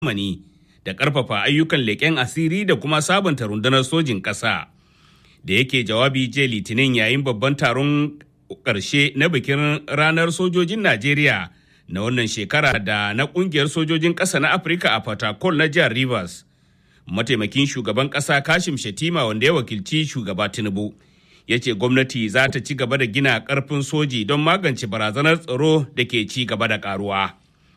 zamani da ƙarfafa ayyukan leƙen asiri da kuma sabunta rundunar sojin ƙasa. Da yake jawabi jiya Litinin yayin babban taron ƙarshe na bikin ranar sojojin Najeriya na wannan shekara da na ƙungiyar sojojin ƙasa na Afirka a Fatakol na jihar Rivers. Mataimakin shugaban ƙasa Kashim Shatima wanda ya wakilci shugaba Tinubu. ya ce gwamnati za ta ci gaba da gina karfin soji don magance barazanar tsaro da ke ci gaba da karuwa.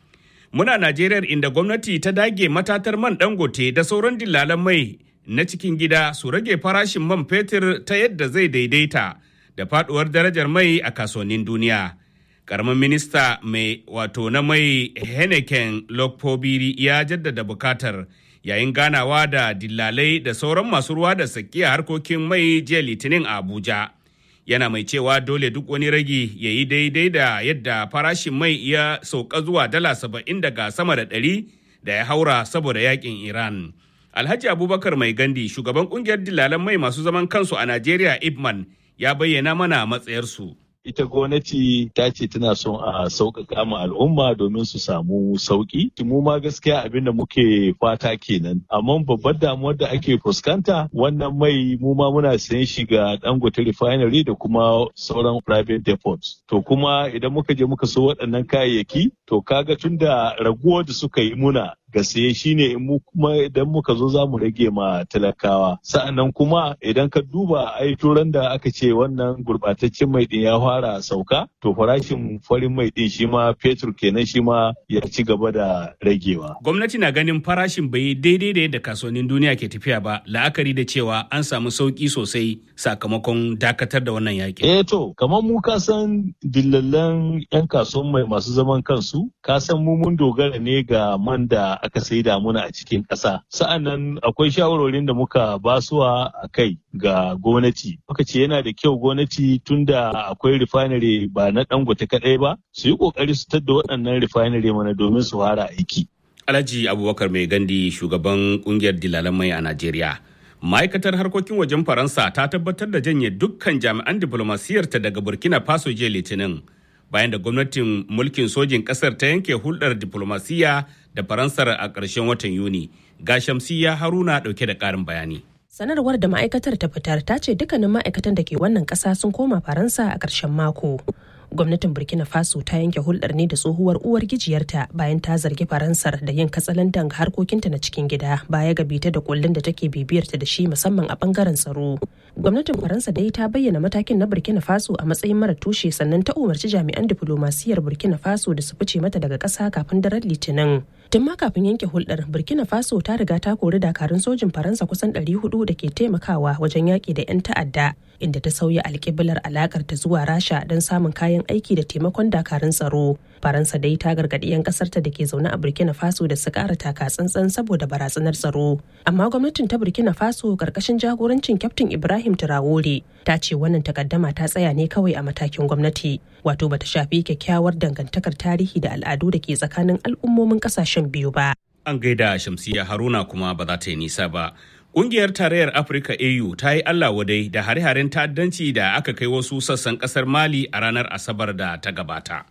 Muna Najeriya inda gwamnati ta dage matatar man dangote da sauran dillalan mai na cikin gida su rage farashin man fetur ta yadda zai daidaita da faduwar darajar mai a kasuwannin duniya. Karamin minista mai wato na mai Henneken Lokpobiri ya jaddada bukatar yayin ganawa da dillalai da sauran masu ruwa da saki a harkokin mai jiya litinin a abuja yana mai cewa dole duk wani ragi ya yi daidai da yadda farashin mai ya sauka zuwa dala saba'in daga sama da ɗari da ya haura saboda yakin iran alhaji abubakar mai gandi shugaban kungiyar dillalan mai masu zaman kansu a najeriya ipman ya bayyana mana matsayarsu ita gwamnati ta ce tana son a sauƙaƙa ma al'umma domin su samu sauƙi. Mu ma gaskiya abin da muke fata kenan. Amma babbar damuwar da ake fuskanta wannan mai mu ma muna sayan shi ga Dangote refinery da kuma sauran private depots. To kuma idan muka je muka so waɗannan kayayyaki to kaga tun da raguwar da suka yi muna ga saye shine mu kuma idan muka zo za mu rage ma talakawa sa'annan kuma idan ka duba ai turan da aka ce wannan gurbataccen mai din ya fara sauka to farashin farin mai din shi ma fetur kenan shi ma ya ci gaba da ragewa gwamnati na ganin farashin bai daidai da yadda kasuwannin duniya ke tafiya ba la'akari da cewa an samu sauki sosai sakamakon dakatar da wannan yaƙi eh to kamar mu ka san dillallan yan kasuwan mai masu zaman kansu ka san mu mun dogara ne ga man da aka saida muna a cikin ƙasa. Sa'annan akwai shawarorin da muka basuwa a kai ga gwamnati. Muka ce yana da kyau gwamnati tunda akwai refinery ba na dangote kaɗai ba, su yi ƙoƙari su tadda waɗannan refinery mana domin su fara aiki. Alhaji Abubakar Mai Gandi shugaban kungiyar dilalan mai a Najeriya. Ma'aikatar harkokin wajen Faransa ta tabbatar da janye dukkan jami'an diplomasiyarta daga Burkina Faso jiya Litinin. bayan da gwamnatin mulkin sojin kasar ta yanke hulɗar diplomasiya da faransar a ƙarshen watan yuni ga shamsiya haruna ɗauke da ƙarin bayani sanarwar da ma'aikatar ta fitar ta ce dukkanin ma'aikatan da ke wannan ƙasa sun koma faransa a ƙarshen mako gwamnatin burkina faso ta yanke hulɗar ne da tsohuwar uwar gijiyarta bayan ta zargi faransar da yin katsalandan ga harkokinta na cikin gida baya ga bita da kullun da take bibiyarta da shi musamman a bangaren tsaro gwamnatin faransa dai ta bayyana matakin na burkina faso a matsayin mara tushe sannan ta umarci jami'an diflomasiyyar burkina faso da su fice mata daga ƙasa kafin daren litinin tun ma kafin yanke hulɗar burkina faso ta riga ta kori dakarun sojin faransa kusan 400 da ke taimakawa wajen yaƙi da 'yan ta'adda inda ta sauya alƙiblar alakar ta zuwa rasha don samun kayan aiki da taimakon dakarun tsaro faransa dai ta gargaɗi 'yan ƙasarta da ke zaune a burkina faso da su ƙara taka tsantsan saboda barazanar tsaro amma gwamnatin ta burkina faso ƙarƙashin jagorancin kyaftin ibrahim traore ta ce wannan takaddama ta tsaya ne kawai a matakin gwamnati wato bata shafi kyakkyawar dangantakar tarihi da al'adu da ke tsakanin al'ummomin ƙasashen biyu ba an gaida shamsiya haruna kuma ba za ta yi nisa ba Ƙungiyar Tarayyar Afirka AU ta yi Allah wadai da hare-haren ta'addanci da aka kai wasu sassan ƙasar Mali a ranar Asabar da ta gabata.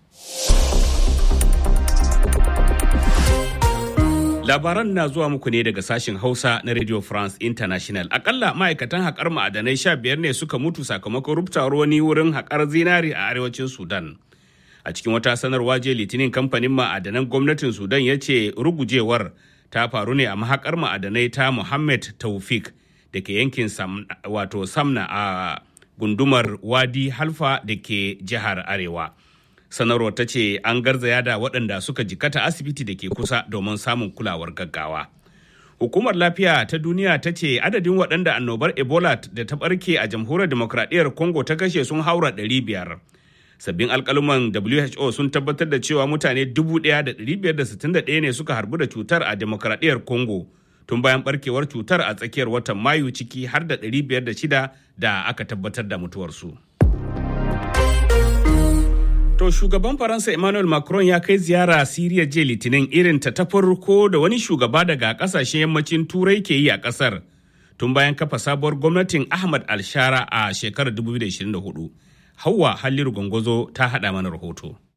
Labaran na zuwa muku ne daga sashen Hausa na Radio France International. Akalla ma'aikatan haƙar ma'adanai sha biyar ne suka mutu sakamakon rubtawar wani wurin haƙar zinari a arewacin Sudan. A cikin wata sanarwa je Litinin kamfanin ma'adanan gwamnatin Sudan ya ce rugujewar ta faru ne a mahakar ma'adanai ta Muhammad Taufik da ke yankin wato Samna a gundumar Wadi Halfa da ke jihar Arewa. Sanarwar ta ce an garzaya da waɗanda suka jikata asibiti da ke kusa domin samun kulawar gaggawa. Hukumar lafiya ta duniya ta ce adadin waɗanda annobar Ebola da ta ɓarke a jamhuriyar demokradiyyar Congo ta kashe sun haura ɗari biyar. sabbin alkaluman who sun tabbatar da cewa mutane 1,561 ne suka harbu da cutar a demokradiyyar congo tun bayan barkewar cutar a tsakiyar watan mayu ciki har da 506 da aka tabbatar da mutuwarsu to shugaban faransa emmanuel macron ya kai ziyara siriya jiya litinin irin ta ta farko da wani shugaba daga kasashen yammacin turai ke yi a kasar tun bayan kafa sabuwar gwamnatin ahmad alshara a shekarar 2024 Hauwa Halliru Gongozo ta haɗa mana rahoto.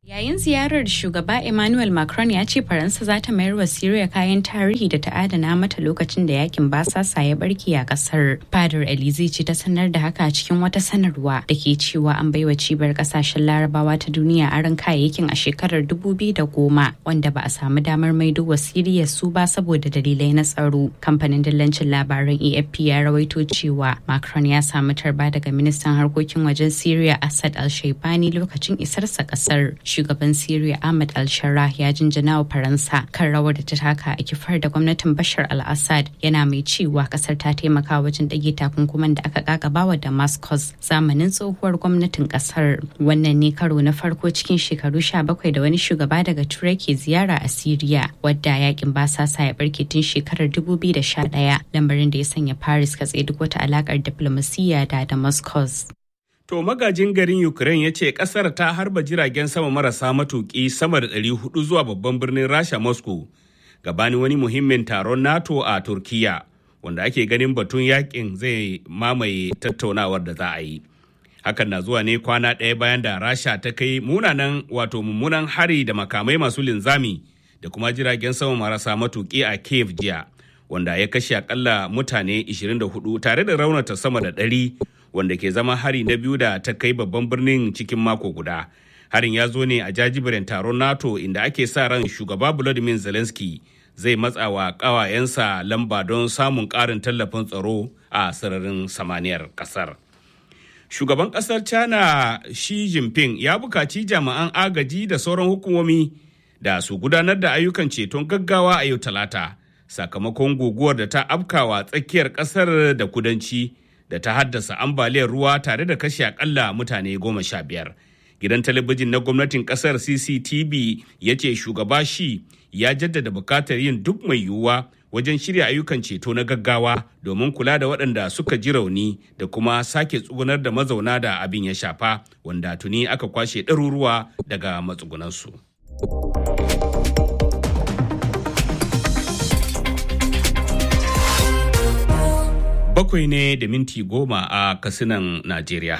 Yayin ziyarar shugaba Emmanuel Macron ya ce Faransa za ta mayar wa Syria kayan tarihi da ta adana mata lokacin da yakin basasa ya barke a kasar. Fadar Elize ce ta sanar da haka cikin wata sanarwa da ke cewa an baiwa cibiyar kasashen larabawa ta duniya aron kayayyakin a shekarar 2010 wanda ba a samu damar maido wa Syria su ba saboda dalilai na tsaro. Kamfanin dillancin labaran AFP ya rawaito cewa Macron ya samu tarba daga ministan harkokin wajen Syria Assad al-Shaibani lokacin isarsa kasar. shugaban Syria Ahmad al-Sharrah ya jinjina wa Faransa kan rawar da ta taka a kifar da gwamnatin Bashar al-Assad yana mai cewa kasar ta taimaka wajen dage takunkuman da aka kakaba wa Damascus zamanin tsohuwar gwamnatin kasar. Wannan ne karo na farko cikin shekaru 17 da wani shugaba daga Turai ke ziyara a Syria wadda yakin basasa ya barke tun shekarar 2011 lamarin da ya sanya Paris katse duk wata alakar diplomasiyya da Damascus. To magajin garin Ukraine ya ce kasar ta harba jiragen sama marasa matuƙi sama da 400 zuwa babban birnin Rasha Moscow gabanin wani muhimmin taron NATO a Turkiya wanda ake ganin batun yakin zai mamaye tattaunawar da za a yi. Hakan na zuwa ne kwana ɗaya bayan da Rasha ta kai munanan wato mummunan hari da makamai masu linzami da kuma jiragen sama marasa matuƙi a Kiev jiya wanda ya kashe akalla mutane 24 tare da raunata sama da ɗari. wanda ke zama hari na biyu da ta kai babban birnin cikin mako guda. Harin ya zo ne a jajibirin taron NATO inda ake sa ran shugaba Volodymyr Zelensky zai matsa wa ƙawayensa lamba don samun ƙarin tallafin tsaro a sararin samaniyar ƙasar. Shugaban ƙasar China Xi Jinping ya bukaci jami'an agaji da sauran hukumomi da su gudanar da ayyukan ceton gaggawa a yau talata sakamakon guguwar da ta afkawa tsakiyar ƙasar da kudanci. da ta haddasa ambaliyar ruwa tare da kashe akalla mutane goma sha biyar. Gidan talabijin na gwamnatin kasar CCTV ya ce shugaba shi ya jaddada bukatar yin duk mai yiwuwa wajen shirya ayyukan ceto na gaggawa domin kula da waɗanda suka ji rauni da kuma sake tsugunar da mazauna da abin ya shafa wanda tuni aka kwashe ɗaruruwa daga matsugunansu. bakwai ne da minti goma a kasinan Najeriya.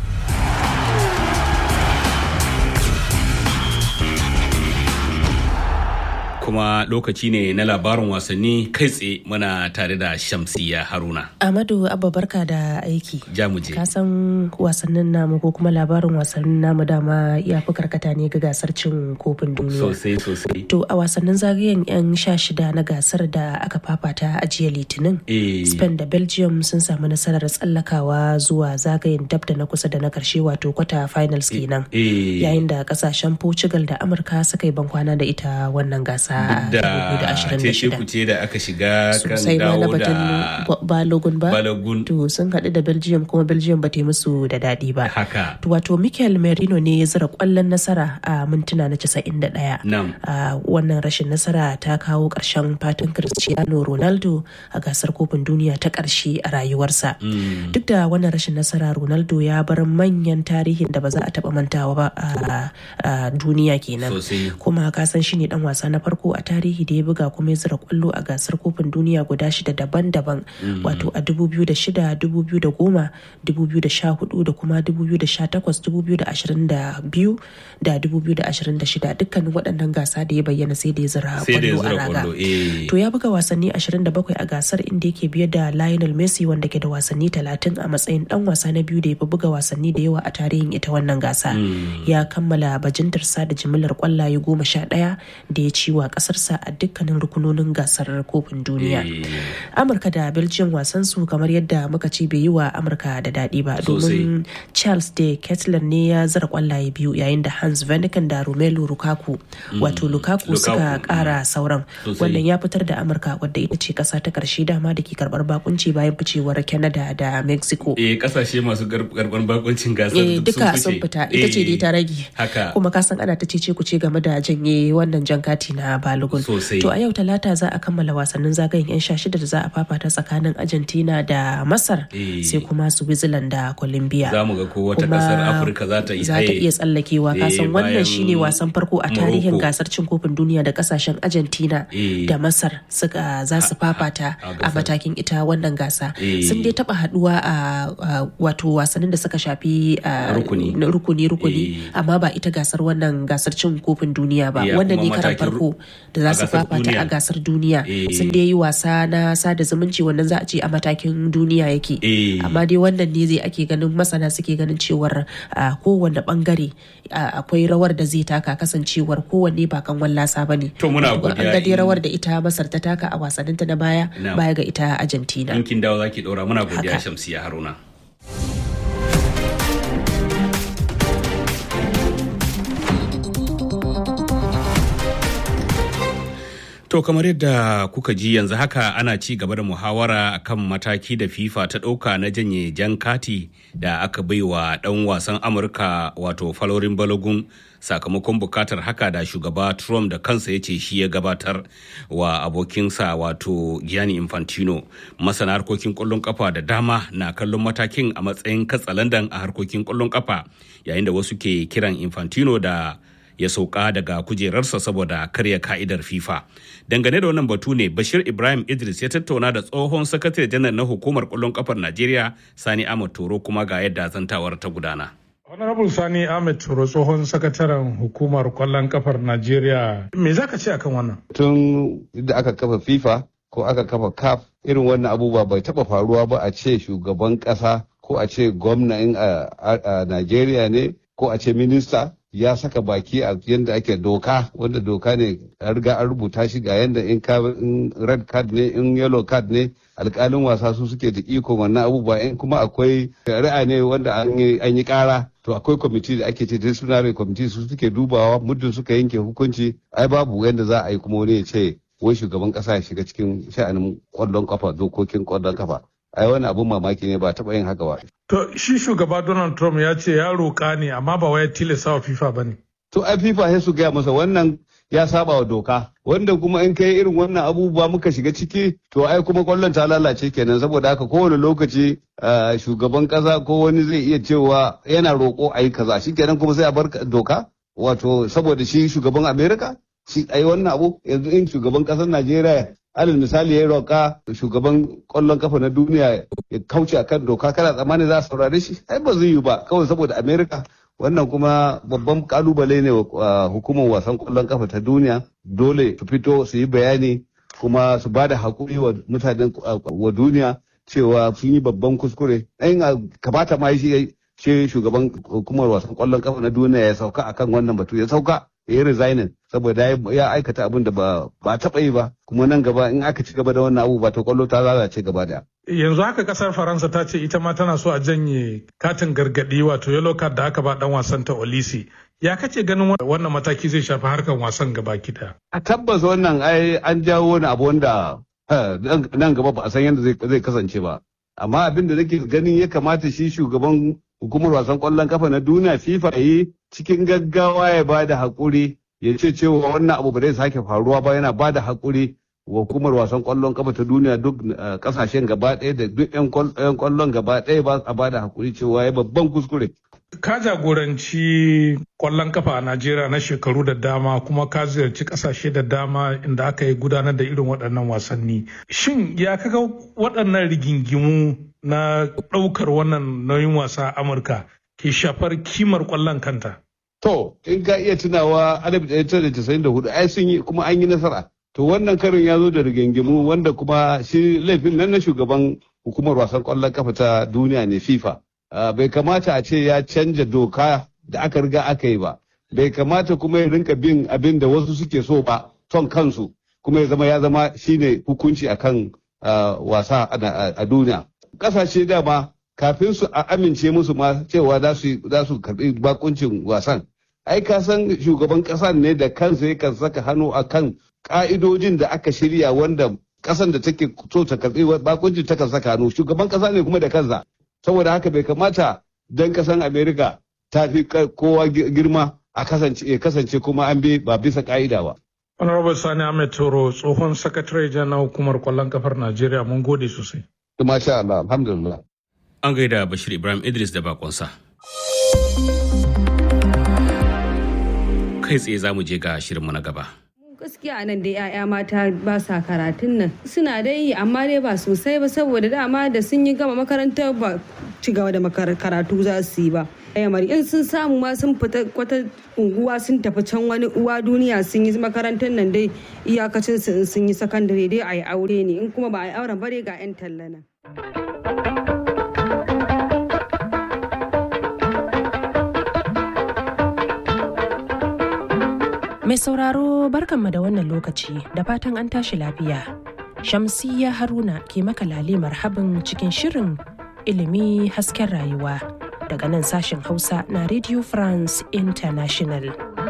kuma lokaci ne na labarin wasanni kai tsaye muna tare da shamsiya haruna amadu abba barka da aiki jamuje ka san wasannin namu ko kuma labarin wasannin namu dama ya fi karkata ne ga gasar cin kofin duniya sosai sosai to a wasannin zagayen yan sha shida na gasar da aka fafata a jiya litinin spain da belgium sun samu nasarar tsallakawa zuwa zagayen dab da na kusa da na karshe wato kwata finals kenan yayin da kasashen portugal da amurka suka yi bankwana da ita wannan gasa da ce kuce da aka shiga kan dawo da balogun ba balogun to sun haɗu da belgium kuma belgium ba ta yi musu da daɗi ba haka to wato michael merino ne ya zira kwallon nasara a mintuna na 91 Nam. a wannan rashin nasara ta kawo ƙarshen fatan cristiano ronaldo a gasar kofin duniya ta ƙarshe a rayuwarsa duk da wannan rashin nasara ronaldo ya bar manyan tarihin da ba za a taɓa mantawa ba a duniya kenan Sosai. kuma ka san shi ne dan wasa na farko a tarihi da ya buga kuma ya zira kwallo a gasar kofin duniya guda shida daban-daban wato a 2006 2010 2014 da kuma 2018 2022 da 2026 dukkanin waɗannan gasa da ya bayyana sai da ya zira sai da ya kwallo a zira raga kwallo eh to ya buga wasanni 27 a gasar inda yake biye da Lionel Messi wanda ke da wasanni 30 a matsayin dan wasa na biyu da ya fi buga wasanni da yawa a tarihin ita wannan gasa ya kammala bajintarsa da jimillar kwallaye goma sha ɗaya da ya ci wa kasarsa a dukkanin rukunonin gasar kofin duniya Eh. amurka da belgium wasan su kamar yadda muka ce bai yi wa amurka da daɗi ba domin charles de kettler ne ya zara kwallaye biyu yayin da hans vanaken da romelu lukaku wato lukaku suka Lukaku, kara sauran Sosai. wannan ya fitar da amurka wadda ita ce kasa ta karshe dama da ke karbar bakunci bayan ficewar canada da mexico eh kasashe masu karban bakuncin gasar eh duk duka sun fice. fita ita ce dai ta rage haka kuma ka san ana ta cece ku ce game da janye wannan jan kati na balogun to a yau talata za a kammala wasannin zagayen yan sha shida da za a fafata tsakanin argentina da masar sai kuma switzerland da colombia za mu ga ko wata kasar afirka za ta za ta iya tsallakewa kasan wannan shine wasan farko a tarihin gasar cin kofin duniya da kasashen argentina da masar suka za su fafata a matakin ita wannan gasa sun dai taba haduwa a wato wasannin da suka shafi rukuni rukuni amma ba ita gasar wannan gasar cin kofin duniya ba wannan ne karan farko da za su fafata a gasar duniya sun dai yi wasa na sada zumunci wannan za a ce a matakin duniya yake amma dai wannan ne zai ake ganin masana suke ganin cewar kowanne bangare akwai rawar da zai taka kasancewar kowanne ba kan wallasa ba ne to muna godiya an ga rawar da ita masar ta taka a wasanninta na baya baya ga ita argentina yankin dawo zaki dora muna godiya shamsiya haruna To kamar yadda kuka ji yanzu haka ana ci gaba da muhawara kan mataki da FIFA ta ɗauka na janye jan kati da aka baiwa ɗan wasan Amurka wato Falorin Balogun sakamakon bukatar haka da shugaba Trump da kansa ya ce shi ya gabatar wa abokinsa wato Gianni Infantino. Masana harkokin ƙwallon kafa da dama na kallon matakin a matsayin katsalandan a harkokin ƙwallon kafa yayin da wasu ke kiran Infantino da ya sauka daga kujerarsa saboda karya ka'idar FIFA. Dangane da wannan batu ne Bashir Ibrahim Idris ya tattauna da tsohon sakatare janar na hukumar kwallon kafar Najeriya Sani Ahmad Toro kuma ga yadda zantawar ta gudana. Honorable Sani Ahmed Toro tsohon sakataren hukumar kwallon kafar Najeriya. Me za ka ce akan wannan? Tun da aka kafa FIFA ko aka kafa CAF irin wannan abubuwa bai taba faruwa ba a ce shugaban kasa ko a ce gwamna in a Najeriya ne ko a ce minista ya saka baki a yadda ake doka wanda doka ne a riga an rubuta shi ga yadda in red card ne in yellow card ne alkalin wasa su suke da iko wannan abubuwa in kuma akwai shari'a ne wanda an yi kara to akwai kwamiti da ake ce disciplinary committee su suke dubawa muddin suka yanke hukunci ai babu yadda za a yi kuma wani ya ce wai shugaban kasa ya shiga cikin sha'anin kwallon kafa dokokin kwallon kafa ai wani abun mamaki ne ba taɓa yin haka ba. To shi shugaba Donald Trump ya ce ya roƙa ne amma ba wai tilasta wa FIFA ba ne. To ai FIFA sai su gaya masa wannan ya saba wa doka wanda kuma in kai irin wannan abubuwa muka shiga ciki to ai kuma kwallon ta lalace kenan saboda haka kowane lokaci shugaban kasa ko wani zai iya cewa yana roƙo a yi kaza shi kenan kuma sai a bar doka wato saboda shi shugaban Amerika shi ai wannan abu yanzu in shugaban ƙasar Najeriya alal misali ya roƙa shugaban ƙwallon kafa na duniya ya kauce akan doka kana tsammani za a saurare shi ai ba zai yi ba kawai saboda america wannan kuma babban kalubale ne wa hukumar wasan ƙwallon kafa ta duniya dole su fito su yi bayani kuma su ba da haƙuri wa mutanen wa duniya cewa sun yi babban kuskure ɗayin kamata ma shi shugaban hukumar wasan ƙwallon kafa na duniya ya sauka akan wannan batu ya sauka ya yi resignin saboda ya aikata abin da ba taɓa yi ba kuma nan gaba in aka ci gaba da wannan abu ba ta kwallo ta lalace gaba da. Yanzu haka kasar Faransa ta ce ita ma tana so a janye katin gargaɗi wato yellow card da aka ba dan wasan ta Olisi. Ya kace ganin wannan mataki zai shafi harkar wasan gaba kida. A tabbas wannan ai an jawo wani abu wanda nan gaba ba a san yadda zai kasance ba. Amma abin da nake ganin ya kamata shi shugaban hukumar wasan kwallon kafa na duniya FIFA yi cikin gaggawa ya ba da haƙuri ya ce cewa wannan abu ba zai sake faruwa ba yana ba da haƙuri wa hukumar wasan kwallon kafa ta duniya duk kasashen gaba ɗaya da duk 'yan kwallon gaba ɗaya ba a ba da haƙuri cewa ya babban kuskure. Ka jagoranci kwallon kafa a Najeriya na shekaru da dama kuma ka ziyarci kasashe da dama inda aka yi gudanar da irin waɗannan wasanni. Shin ya kaga waɗannan rigingimu na ɗaukar wannan nauyin wasa a Amurka ke shafar kimar kwallon kanta? To, in ka iya tunawa 1994 ai sun yi kuma an yi nasara. To wannan karin ya zo da rigingimu wanda kuma shi laifin nan na shugaban hukumar wasan kwallon kafa ta duniya ne FIFA. bai kamata a ce ya canja doka da aka riga aka yi ba bai kamata kuma ya rinka bin abin da wasu suke so ba son kansu kuma ya zama ya zama shine hukunci akan wasa a duniya kasashe dama kafin su a amince musu ma cewa za su karbi bakuncin wasan ai ka san shugaban kasan ne da kansa yakan saka hannu akan ka'idojin da aka shirya wanda kasan da take so ta karbi bakuncin takan saka hannu shugaban kasa ne kuma da kansa saboda haka bai kamata dan kasan america ta fi kowa girma a kasance kasance kuma an bi ba bisa ka'ida ba Honorable Sani Ahmed Toro tsohon sakatare na hukumar kwallon kafar Najeriya mun gode sosai. Masha Allah, alhamdulillah. An gaida Bashir Ibrahim Idris da bakonsa. Kai tsaye za mu je ga shirinmu na gaba. gaskiya nan dai 'ya'ya mata ba sa karatun nan suna dai yi amma dai ba sosai ba saboda dama da sun yi gama makarantar ba ci gaba da karatu za su yi ba yamari in sun samu ma sun fita kwata unguwa sun tafi can wani uwa duniya sun yi makarantar nan dai iyakacin su in sun yi sakandare dai a yi aure ne in kuma ba a yi auren bare ga 'yan tallana. Mai sauraro barkanmu da wannan lokaci da fatan an tashi lafiya. Shamsiyya Haruna ke maka lale marhabin cikin shirin ilimi hasken rayuwa daga nan sashen Hausa na Radio France International.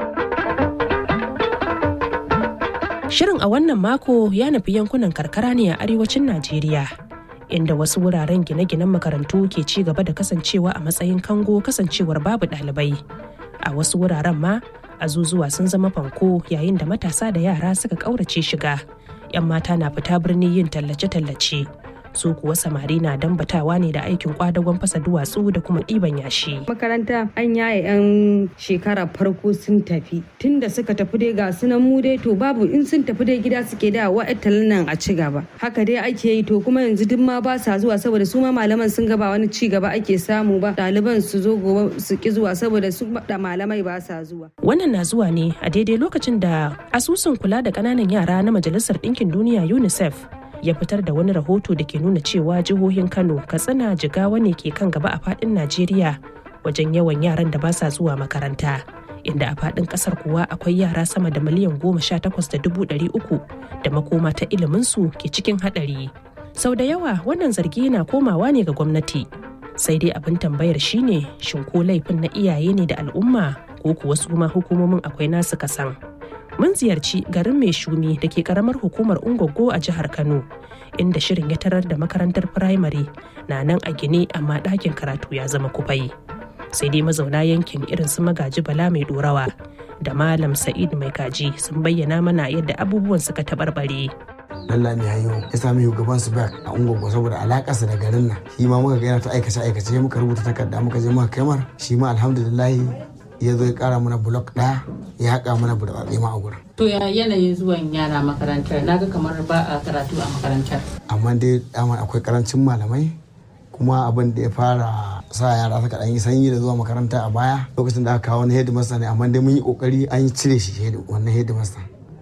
Shirin a wannan mako ya nufi yankunan karkara ne a arewacin Najeriya. Inda wasu wuraren gine-ginen makarantu ke ci gaba da kasancewa a matsayin kango kasancewar babu ɗalibai. A wasu wuraren ma azuzuwa sun zama fanko yayin da matasa da yara suka ƙaurace shiga 'yan mata na fita birni yin tallace-tallace su kuwa samari na dambatawa ne da aikin kwadagon fasa duwatsu da kuma ɗiban yashi. makaranta an yaye 'yan shekara farko sun tafi tun da suka tafi dai ga sunan mu dai to babu in sun tafi dai gida suke da wa'atalin nan a ci gaba haka dai ake yi to kuma yanzu duk ma ba sa zuwa saboda su ma malaman sun gaba wani ci gaba ake samu ba ɗaliban su zo gobe su ki zuwa saboda su da malamai ba sa zuwa. wannan na zuwa ne a daidai lokacin da asusun kula da ƙananan yara na majalisar ɗinkin duniya unicef ya fitar da wani rahoto da ke nuna cewa jihohin kano katsina jigawa ne ke kan gaba a fadin najeriya wajen yawan yaran da ba sa zuwa makaranta inda a fadin kasar kuwa akwai yara sama da miliyan goma sha takwas da dubu ɗari uku da makoma ta iliminsu ke cikin haɗari sau da yawa wannan zargi na komawa ne ga gwamnati sai dai abin tambayar shine shin ko laifin na iyaye ne da al'umma ko kuwa su ma hukumomin akwai nasu kasan mun ziyarci garin mai shumi da ke karamar hukumar ungogo a jihar kano inda shirin ya tarar da makarantar firamare na nan a gine amma ɗakin karatu ya zama kufai sai dai mazauna yankin irin su magaji bala mai dorawa da malam sa'id mai kaji sun bayyana mana yadda abubuwan suka taɓarɓare lalla mai hayo ya sami shugaban su back a ungogo saboda alakarsa da garin nan shi ma muka ga yana ta aikace aikace muka rubuta takarda muka je muka kamar shi ma alhamdulillah ya zo ya kara mana blok ɗaya ya haƙa mana burbatse ma a gurin. To ya yanayin zuwan yara makarantar naga kamar ba a karatu a makarantar. Amma dai dama akwai karancin malamai kuma abin da ya fara sa yara suka ɗan yi sanyi da zuwa makaranta a baya lokacin da aka kawo wani headmaster ne amma dai mun yi kokari an yi cire shi wannan headmaster.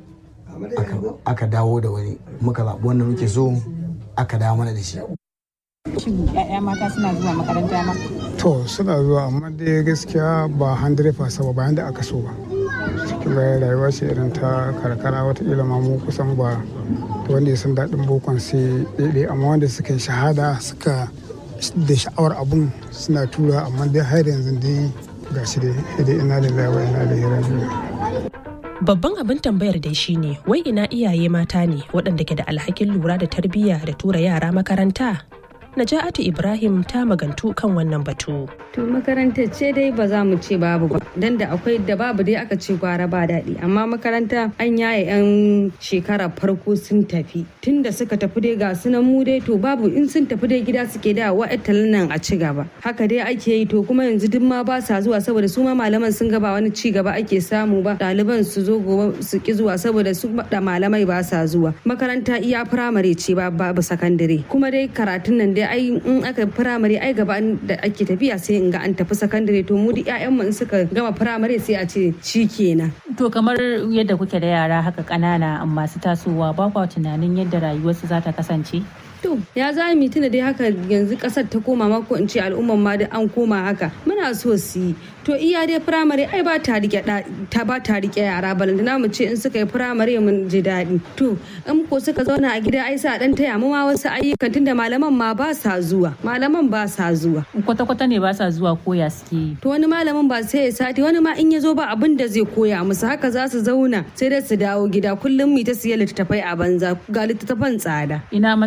Aka dawo da wani muka zaɓi wanda muke so aka dawo mana da shi. Shin 'ya'ya mata suna zuwa makaranta ma? To suna zuwa amma dai gaskiya ba 100% ba bayan da aka so ba. Cikin rayuwa ce irin ta karkara watakila ma mu kusan ba wanda ya san daɗin bokon sai ɗaiɗai amma wanda suka yi shahada suka da sha'awar abun suna tura amma dai har yanzu dai ga shi dai ina da wa ina da rajiyo. Babban abin tambayar dai shine wai ina iyaye mata ne waɗanda ke da alhakin lura da tarbiyya da tura yara makaranta Naja'atu Ibrahim ta magantu kan wannan batu. To makarantar ce dai ba za mu ce babu ba, dan da akwai da babu dai aka ce gwara ba daɗi, amma makaranta an yaye 'yan shekara farko sun tafi. Tun da suka tafi dai ga sunan mu dai to babu in sun tafi dai gida suke da wa'atalin nan a ci gaba. Haka dai ake yi to kuma yanzu duk ma ba sa zuwa saboda su ma malaman sun gaba wani ci gaba ake samu ba. Ɗaliban su zo gobe su ki zuwa saboda su da malamai ba sa zuwa. Makaranta iya firamare ce ba babu sakandare. Kuma dai karatun nan dai ai in aka firamare ai gaba da ake tafiya sai in ga an tafi sakandare to mu duk ƴaƴan mu in suka gama firamare sai a ce shi kenan To kamar yadda kuke da yara haka ƙanana masu tasowa ba kwa tunanin yadda rayuwarsu za ta kasance? To ya za mu tuna dai haka yanzu kasar ta koma ma ko in ce al'umman ma da an koma haka muna so su yi to iya dai firamare ai ba ta rike ta ba ta rike yara balantana mu ce in suka yi firamare mun ji daɗi to in ko suka zauna a gida ai sa dan taya mu ma wasu ayyukan tunda malaman ma ba sa zuwa malaman ba sa zuwa Kwata kwata ne ba sa zuwa koya suke yi. to wani malamin ba sai ya sati wani ma in ya zo ba abin da zai koya musu haka za su zauna sai dai su dawo gida kullum mu ta siya littattafai a banza ga littattafan tsada Ina matsayar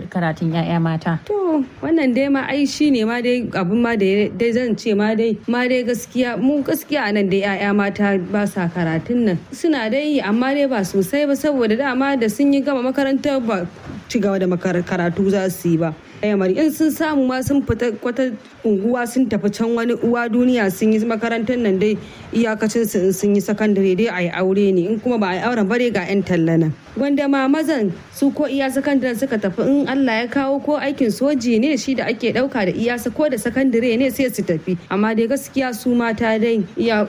karatun 'ya'ya mata to wannan dai ma ai shi ne ma dai abin ma da dai zan ce ma dai ma dai gaskiya mu gaskiya a nan dai 'ya'ya mata ba sa karatun nan suna dai yi amma dai ba sosai ba saboda dama da sun yi gama makaranta ba ci gaba da karatu za su yi ba yamari in sun samu ma sun fita wata unguwa sun tafi can wani uwa duniya sun yi makarantar nan dai iyakacin su sun yi sakandare dai a yi aure ne in kuma ba a yi auren bare ga 'yan talla nan wanda ma mazan su ko iya sakandare suka tafi in Allah ya kawo ko aikin soji ne shi da ake dauka da iyasa ko da sakandare ne sai su tafi amma dai gaskiya su mata dai iya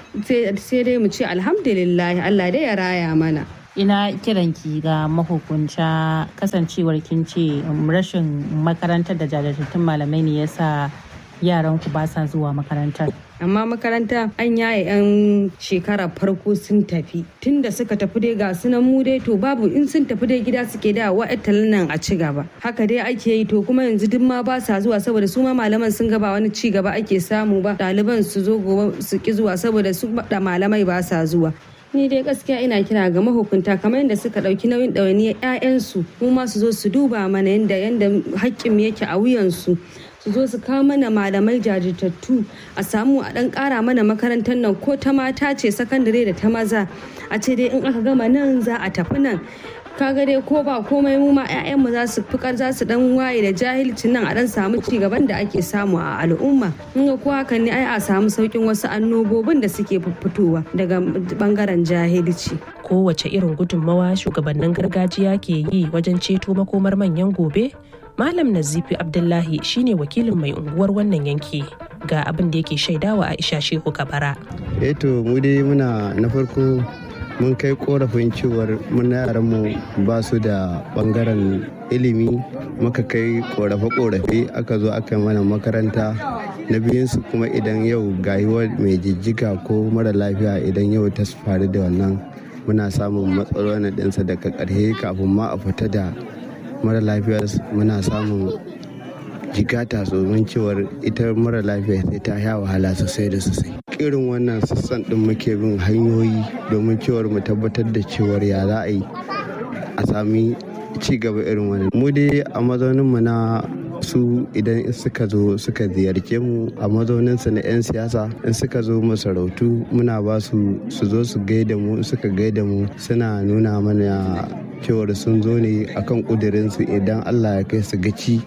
sai dai mu ce alhamdulillah Allah dai ya raya mana ina kiranki ga mahukunta kasancewar kin ce rashin makarantar da jajirtattun malamai ne yasa yaran ku ba sa zuwa makarantar amma makaranta an yaye 'yan shekara farko sun tafi tunda suka tafi dai ga sunan mu dai to babu in sun tafi dai gida suke da wa'atalin nan a ci gaba haka dai ake yi to kuma yanzu duk ma ba sa zuwa saboda su ma malaman sun gaba wani ci gaba ake samu ba ɗaliban su zo gobe su ki zuwa saboda su da malamai ba sa zuwa ni dai gaskiya ina kira ga mahukunta kamar yadda suka ɗauki nauyin ɗawainiyar 'ya'yansu mu ma su zo su duba mana yadda yadda haƙƙin yake a wuyansu su zo su kawo mana malamai jajirtattu a samu a ɗan ƙara mana makarantar nan ko ta mata ce sakandare da ta maza a ce dai in aka gama nan za a tafi nan kaga dai ko ba komai mu ma 'ya'yanmu za su fikar za su dan waye da jahilcin nan a dan samu ci gaban da ake samu a al'umma in ko hakan ne ai a samu saukin wasu annobobin da suke fitowa daga bangaren jahilci kowace irin gudunmawa shugabannin gargajiya ke yi wajen ceto makomar manyan gobe malam nazifi abdullahi shine wakilin mai unguwar wannan yanki ga abin da yake shaidawa aisha shehu kabara eh to mu dai muna na farko mun kai korafin cewar muna yaranmu ba su da bangaren ilimi muka kai korafe-korafe aka zo aka mana makaranta na biyunsu kuma idan yau gayuwar mai jijjiga ko mara lafiya idan yau ta faru da wannan muna samun matsalolin ɗinsa daga ƙarshe kafin ma a fita da mara lafiyar muna samun jigata domin cewar ita mara lafiya sai ta sha wahala sosai da sosai irin wannan sassan din muke bin hanyoyi domin cewar mu tabbatar da cewar ya za a yi a sami ci gaba irin wannan mu dai a mazaunin mu na su idan suka zo suka ziyarce mu a mazauninsu na 'yan siyasa in suka zo masarautu muna ba su su zo su gaida mu suka gaida mu suna nuna mana cewar sun zo ne akan kudirinsu idan allah ya kai su gaci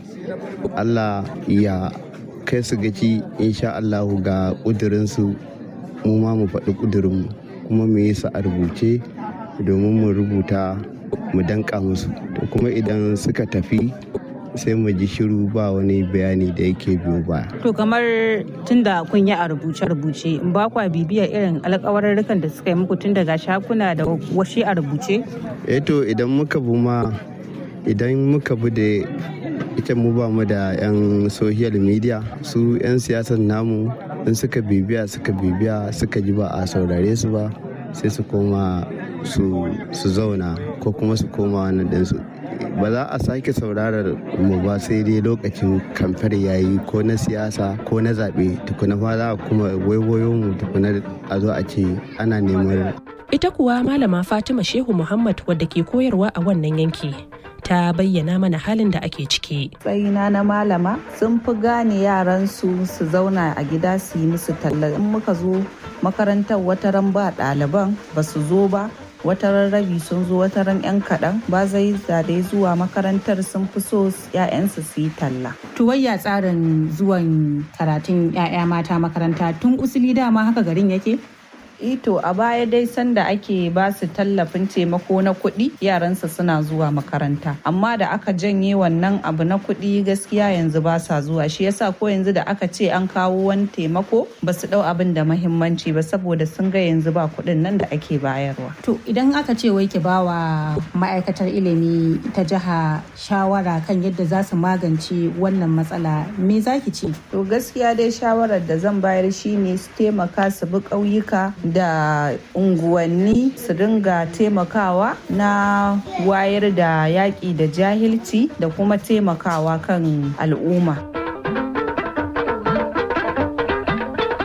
allah ya kai su gaci insha allahu ga kudirinsu mu ma mu faɗi kudirinmu kuma mu yi su a rubuce domin mu rubuta mu danka musu to kuma idan suka tafi sai mu ji shiru ba wani bayani da yake biyo ba. To kamar tunda kun yi a rubuce-rubuce ba kwa bibiyar irin alkawarurrukan da suka yi muku tun daga shakuna da washi a rubuce? Eh to idan muka bu ma idan muka bu da ita mu ba mu da 'yan social media su 'yan siyasar namu in suka bibiya suka bibiya suka ji ba a saurare su ba sai su koma su zauna ko kuma su koma wannan ɗinsu ba za a sake saurarar mu ba sai dai lokacin kamfar yayi ko na siyasa ko na zaɓe tukuna fa za a kuma waiwayo mu tukuna a zo a ce ana neman ita kuwa malama fatima shehu muhammad wadda ke koyarwa a wannan yanki ta bayyana mana halin da ake ciki. Tsayina na malama sun fi gane yaran su su zauna a gida su yi musu talla in muka zo makarantar wataran ba ɗaliban ba su zo ba wataran rabi sun zo wataran 'yan kaɗan ba zai zade zuwa makarantar sun fi so 'ya'yansu su yi talla. Tuwayya tsarin zuwan karatun 'ya'ya mata makaranta tun usuli dama haka garin yake? ito a baya dai sanda ake ba su tallafin taimako na kuɗi yaransa suna zuwa makaranta amma da aka janye wannan abu na kuɗi gaskiya yanzu ba sa zuwa shi yasa ko yanzu da aka ce an kawo wani taimako ba su ɗau abin da mahimmanci ba saboda sun ga yanzu ba kuɗin nan da ake bayarwa. To idan aka ce wai ki ba wa ma'aikatar ilimi ta jiha shawara kan yadda za su magance wannan matsala me za ki ce? To gaskiya dai shawarar da zan bayar shine su taimaka su bi ƙauyuka da unguwanni su dinga taimakawa na wayar da yaƙi da jahilci da kuma taimakawa kan al'umma.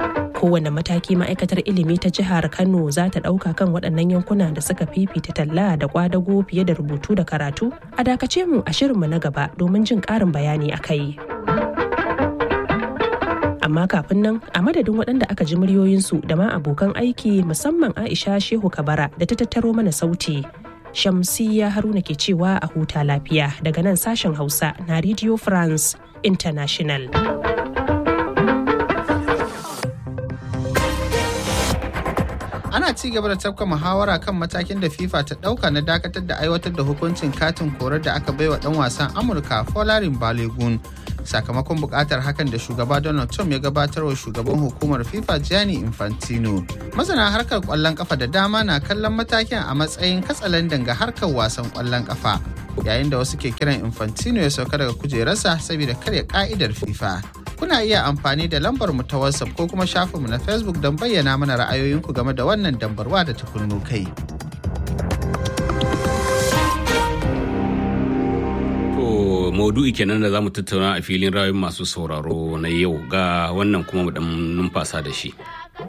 kowane mataki ma'aikatar ilimi ta jihar kano za ta ɗauka kan waɗannan yankuna da suka fifita talla da kwadago fiye da rubutu da karatu a dakace mu a shirinmu na gaba domin jin ƙarin bayani a kai amma kafin nan a madadin waɗanda aka ji muryoyinsu da ma abokan aiki musamman aisha shehu kabara da ta tattaro mana sauti shamsiya haruna ke cewa a huta lafiya daga nan sashen hausa na radio france international ana ci gaba da tafka muhawara kan matakin da fifa ta dauka na dakatar da aiwatar da hukuncin katin korar da aka baiwa dan wasan amurka folarin balogun sakamakon bukatar hakan da shugaba donald trump ya gabatar wa shugaban hukumar fifa gianni infantino masana harkar kwallon kafa da dama na kallon matakin a matsayin katsalandan ga harkar wasan kwallon kafa yayin da wasu ke kiran infantino ya sauka daga kujerarsa saboda karya ka'idar fifa kuna iya amfani da lambar mu ta WhatsApp ko kuma shafinmu na Facebook don bayyana mana ra'ayoyinku game da wannan dambarwa da ta kunnu kai. To maudu'i kenan da za mu tattauna a filin rayuwar masu sauraro na yau ga wannan kuma mu dan numfasa da shi.